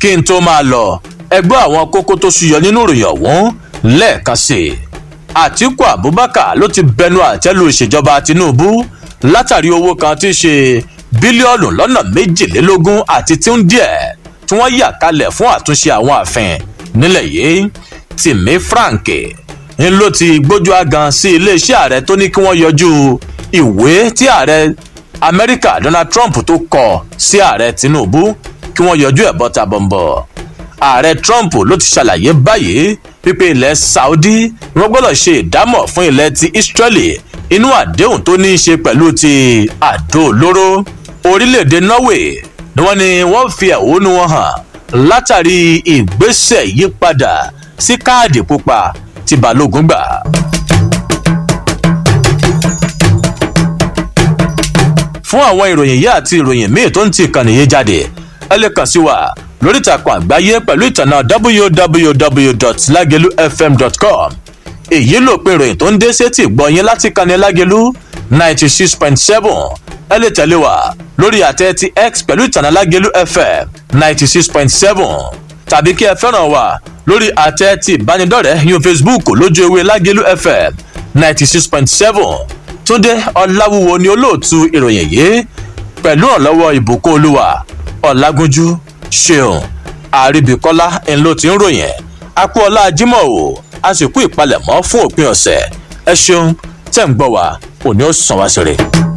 kí n tó máa lọ ẹgbẹ́ àwọn kókó tó ṣúyọ nínú ìròyìn ọ̀hún lẹ́ẹ̀kan sí i àtiku abubakar ló ti bẹnu àtẹ́lu ìṣèjọba tinubu látàrí owó kan tí í ṣe bílíọ̀nù lọ́nà méjìlélógún àti tí ń díẹ̀ tí wọ́n yà kalẹ̀ fún àtúnṣe àwọn ààfin nílẹ̀ yìí tìmí frank ń ló ti gbójú agan sí iléeṣẹ́ ààrẹ tó ní kí wọ́n yọjú ìwé tí ààrẹ amẹ́ríkà donald trump tó kọ sí ààrẹ tinubu kí wọ́n yọjú ẹ̀ bọ́ta bọ̀m̀bọ̀ ààrẹ trump ló ti ṣàlàyé báyìí wípé ilẹ̀ saudi wọ́n gbọ́dọ̀ ṣe ìdámọ̀ fún ilẹ̀ ti israeli inú àdéhùn tó ní í ṣe pẹ̀lú ti àdó olóró orílẹ̀-èdè norway ni wọ́n ní wọ́n fi ẹ̀hónú wọn hàn látàrí ìgbésẹ̀ yípadà sí káàdì pupa tí balógun gbà. fún àwọn ìròyìn yìí àti ìròyìn míì tó ń ti ìkànnì yìí jáde ẹ lè kàn sí wa lórí ìtàkùn àgbáyé pẹ̀lú ìtànà www.lagelufm.com èyí ló pin ìròyìn tó ń dé sétí gbọ̀nyìn láti kànnì lágelu ninety six point seven ẹ lè tẹ̀lé wa lórí àtẹ ti x pẹ̀lú ìtànà lágelu fm ninety six point seven tàbí kí ẹ fẹ́ràn wa lórí àtẹ ti ìbánidọ́rẹ̀ẹ́ yún facebook lójú ewé lágelu fm ninety six point seven túndé ọ̀làwúwo ni olóòtú ìròyìn yìí pẹ̀lú ọ̀lọ́wọ́ ìbùkún olúwa ọ̀làgúnjú ṣeun àríbíkọ́lá ńlọ tí ń ròyìn akúọlá jimoh o a sì kú ìpalẹ̀mọ́ fún òpin ọ̀sẹ̀ ẹ ṣeun tẹ̀ ń gbọ́ wa òní ó sàn wá sí rè.